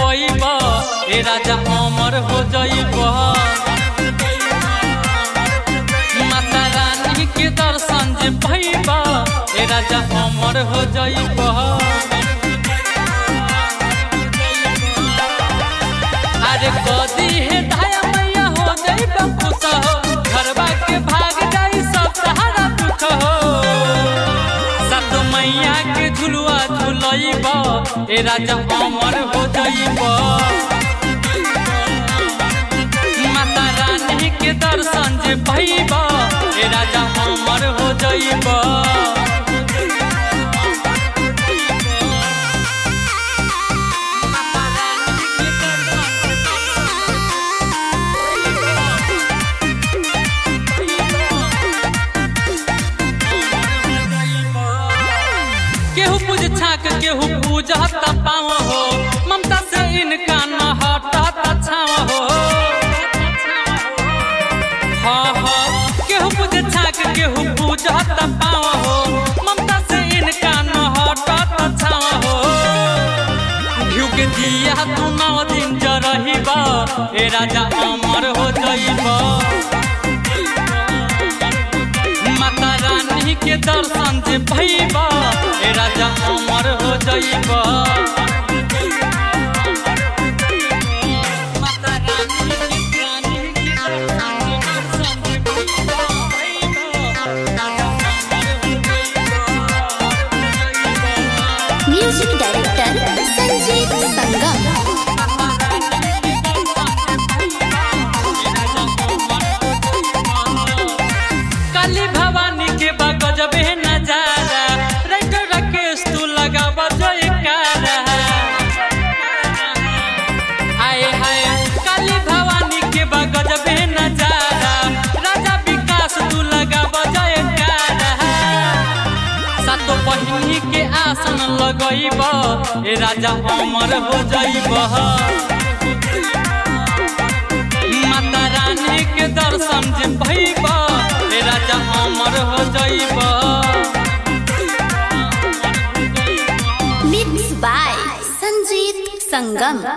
पैब ए राजा अमर हो जइब माता रानी के दर्शन जे पैब ए राजा अमर हो जइब अरे कदी हे धाया मैया हो जइब खुश हो घरवा के भाग जाई सब सहारा दुख हो सत मैया के झुलुआ झुलइब ए राजा अमर हो जइब माता रानी के दर्शन जे भइब ए राजा अमर हो जइब केहू पूज छाक केहू पूजत पाव हो ममता से इनका न हटत छाव हो हाँ हाँ केहू पूज छाक केहू पूजत पाव हो ममता से इनका न हटत छाव हो घिउ के दिया तू नौ दिन जरहिब ए राजा अमर हो जइब माता रानी के दर्शन जे भइब ए राजा अमर हो जइब माता रानी के रानी के दर्शन जे भइब, राजा अमर हो जइब। म्यूजिक डायरेक्टर संजीत संगम काली भवानी के बा गजबे नजारा राइटर राकेश तू लगाब जयकारा हाय हाय काली भवानी के बा गजबे नजारा राजा विकास तू लगाब जयकारा सातो बहिनी के आसन लगइब ए राजा अमर हो जइब माता रानी के दर्शन जे भइब ए राजा अमर हो जइब मिक्स बाय संजीत संगम